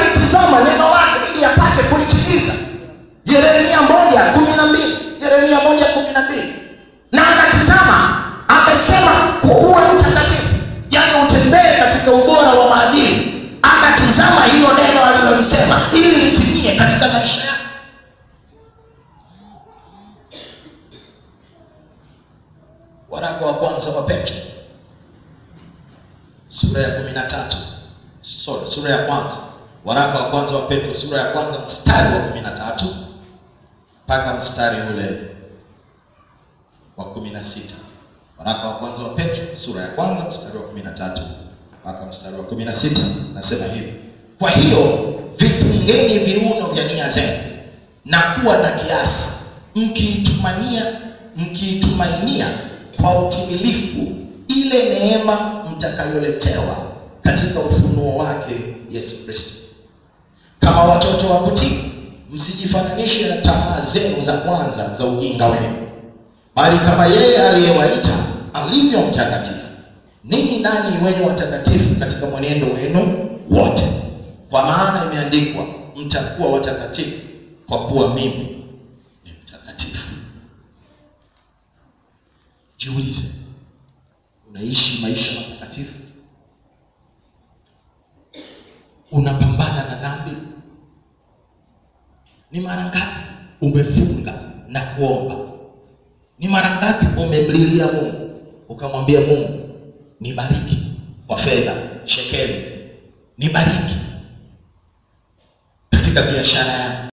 analitizama neno lake ili apate kulitimiza yeremia moja kumi na mbili yeremia moja kumi na mbili na anatizama amesema kuwa mtakatifu yaani utembee katika ubora wa maadili akatizama hilo neno alilolisema ili litimie katika maisha yake waraka wa kwanza wa petro sura ya kumi na tatu sorry sura ya kwanza waraka wa kwanza wa petro sura ya kwanza mstari wa kumi na tatu mpaka mstari ule wa kumi na sita waraka wa kwanza wa petro sura ya kwanza mstari wa kumi na tatu mpaka mstari wa kumi na sita nasema hivi kwa hiyo vifungeni viuno vya nia zenu na kuwa na kiasi mkiitumania mkiitumainia kwa utimilifu ile neema mtakayoletewa katika ufunuo wake yesu kristo kama watoto wa kutii msijifananishe na tamaa zenu za kwanza za ujinga wenu bali kama yeye aliyewaita alivyo mtakatifu ninyi nanyi wenye watakatifu katika mwenendo wenu wote kwa maana imeandikwa mtakuwa watakatifu kwa kuwa mimi ni mtakatifu jiulize unaishi maisha matakatifu unapambana na dhambi ni mara ngapi umefunga na kuomba ni mara ngapi umemlilia mungu ukamwambia mungu nibariki kwa fedha shekeli nibariki katika biashara yangu